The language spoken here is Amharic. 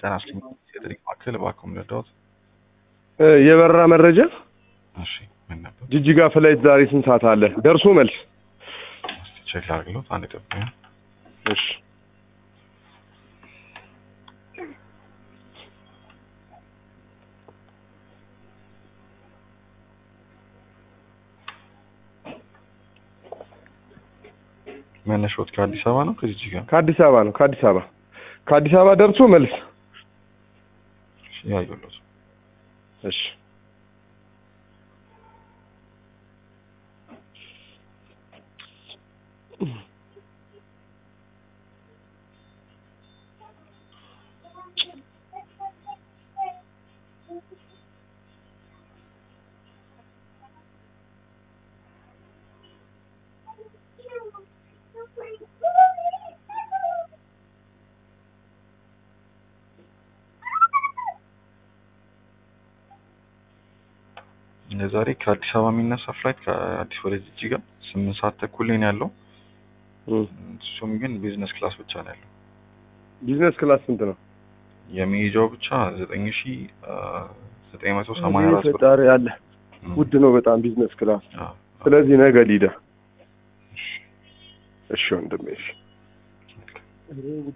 ጤና ይስጥልኝ የጥሪት ማዕከል እባክዎ ልርዳዎት? የበረራ መረጃ እሺ ምን ነበር? ጅጅጋ ፍላይት ዛሬ ስንት ሰዓት አለ? ደርሶ መልስ። እስቲ ቼክ ላድርግሎት አንድ ጠብቁኝ። እሺ መነሻዎት ከአዲስ አበባ ነው ከጅጅጋ? ከአዲስ አበባ ነው። ከአዲስ አበባ ከአዲስ አበባ ደርሶ መልስ። እሺ ያየሁሎት። እሺ ለዛሬ ከአዲስ አበባ የሚነሳ ፍላይት ከአዲስ ወደ ጅጅጋ ስምንት ሰዓት ተኩል ላይ ነው ያለው። እም። እሱም ግን ቢዝነስ ክላስ ብቻ ነው ያለው። ቢዝነስ ክላስ ስንት ነው? የሚይዘው ብቻ ዘጠኝ ሺ ዘጠኝ መቶ ሰማንያ አራት ብር። ፈጣሪ አለ። እም። ውድ ነው በጣም ቢዝነስ ክላስ። አዎ። ስለዚህ ነገ ሊዳ። እሺ። እሺ ወንድሜ እሺ